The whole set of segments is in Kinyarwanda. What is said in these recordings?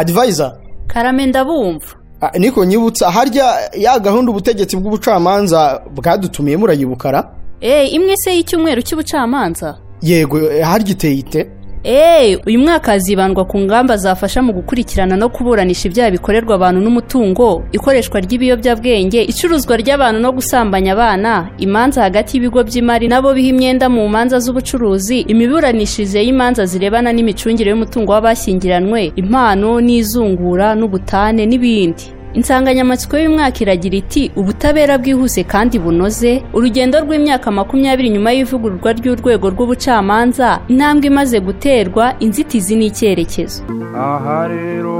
adivayiza karame ndabumva niko nyibutsa harya ya gahunda ubutegetsi bw'ubucamanza bwadutumiye murayibukara eee imwe se y'icyumweru cy'ubucamanza yego eh, harya iteye ite eee uyu mwaka hazibandwa ku ngamba zafasha mu gukurikirana no kuburanisha ibyaha bikorerwa abantu n'umutungo ikoreshwa ry'ibiyobyabwenge icuruzwa ry'abantu no gusambanya abana imanza hagati y'ibigo by'imari nabo biha imyenda mu manza z'ubucuruzi imiburanishirize y'imanza zirebana n'imicungire y'umutungo w'abashyingiranywe impano n'izungura n'ubutane n'ibindi insanganyamatsiko y'umwaka iragira iti ubutabera bwihuse kandi bunoze urugendo rw'imyaka makumyabiri nyuma y'ivugururwa ry'urwego rw'ubucamanza intambwe imaze guterwa inzitizi n'icyerekezo aha rero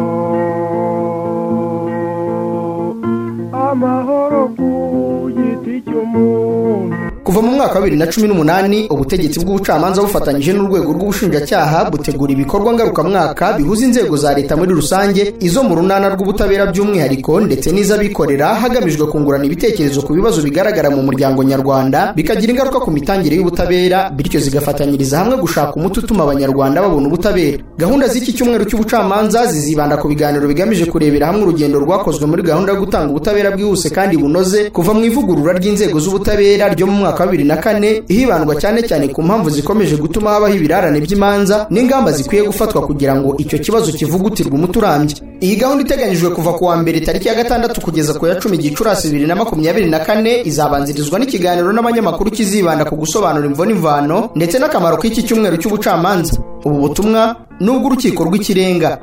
amahoro ku giti cy'umuntu kuva mu mwaka wa bibiri na cumi n'umunani ubutegetsi bw'ubucamanza bufatanyije n'urwego rw'ubushinjacyaha butegura ibikorwa ngarukamwaka bihuza inzego za leta muri rusange izo mu runana rw'ubutabera by'umwihariko ndetse n'iz'abikorera hagamijwe kungurana ibitekerezo ku bibazo bigaragara mu muryango nyarwanda bikagira ingaruka ku mitangire y'ubutabera bityo zigafatanyiriza hamwe gushaka umuti utuma abanyarwanda babona ubutabera gahunda z'iki cyumweru cy'ubucamanza zizibanda ku biganiro bigamije kurebera hamwe urugendo rwakozwe muri gahunda yo gutanga ubutabera bwihuse kandi bunoze kuva mu ivugurura ry'inzego z'ubutabera ryo mu mwaka mwaka wa bibiri na kane hibandwa cyane cyane ku mpamvu zikomeje gutuma habaho ibirarane by'imanza n'ingamba zikwiye gufatwa kugira ngo icyo kibazo kivugutirwe umuti urambye iyi gahunda iteganyijwe kuva ku wa mbere tariki ya gatandatu kugeza ku ya cumi gicurasi bibiri na makumyabiri na kane izabanzirizwa n'ikiganiro n'abanyamakuru kizibanda ku gusobanura imvo n'imvano ndetse n'akamaro k'iki cyumweru cy'ubucamanza ubu butumwa n'ubw'urukiko rw'ikirenga